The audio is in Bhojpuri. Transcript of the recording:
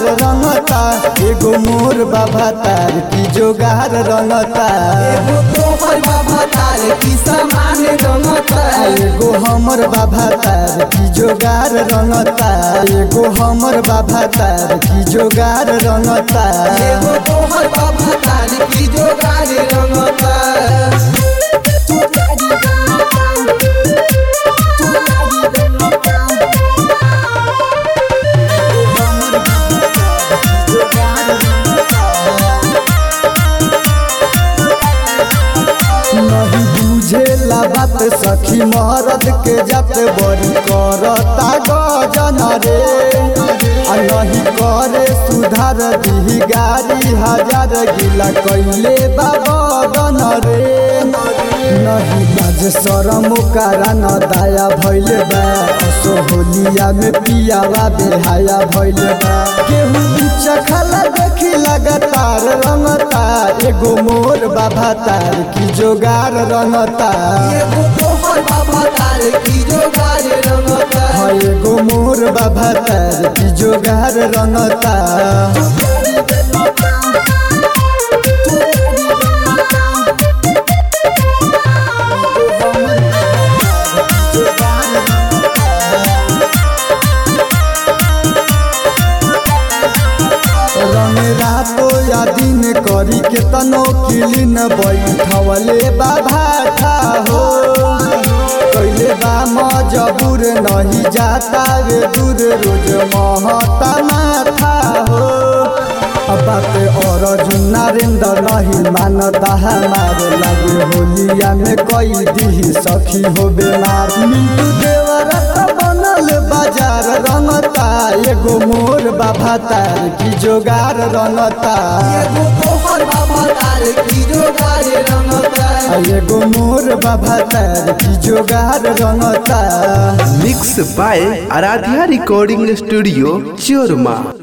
रंगता एगो मोर बाबा तार की जोगार रंगता एगो तोहर बाबा तार की समान रंगता एगो हमर बाबा तार की जोगार रंगता एगो हमर बाबा तार की जोगार रंगता एगो तोहर बाबा तार की जोगार रंगता नहीं बुझेला बात सखी मरद के जत बड़ी करता गजन रे आ नहीं करे सुधार दी गाड़ी हजार गिला कैले बाबन रे नहीं लाज शरम कारा न दाया भइल बा सोहलिया में पियावा बेहाया भइल बा केहू चखला देखी लगातार रंगता एगो मोर बाबा तार की जोगार रंगता एगो तोहर बाबा तार की जोगार रंगता हाँ एगो मोर बाबा तार की जोगार रंगता रंग रातो या दिन करी के तनो किलिन बैठवले बाबा था हो कैले बा मजबूर नहीं जाता वे दूर रोज महता माथा हो अब बात और नरेंद्र नहीं मानता हमारे लगे होलिया में कोई दी सखी हो बीमार मिंटू देवरत बनल बाजार रंगता एगो मोर बाबा तार की जोगार रंगता एगो तोहर बाबा तार की जोगार रंगता आ एगो मोर बाबा तार की जोगार रंगता mix by Aradhya recording studio चोरमा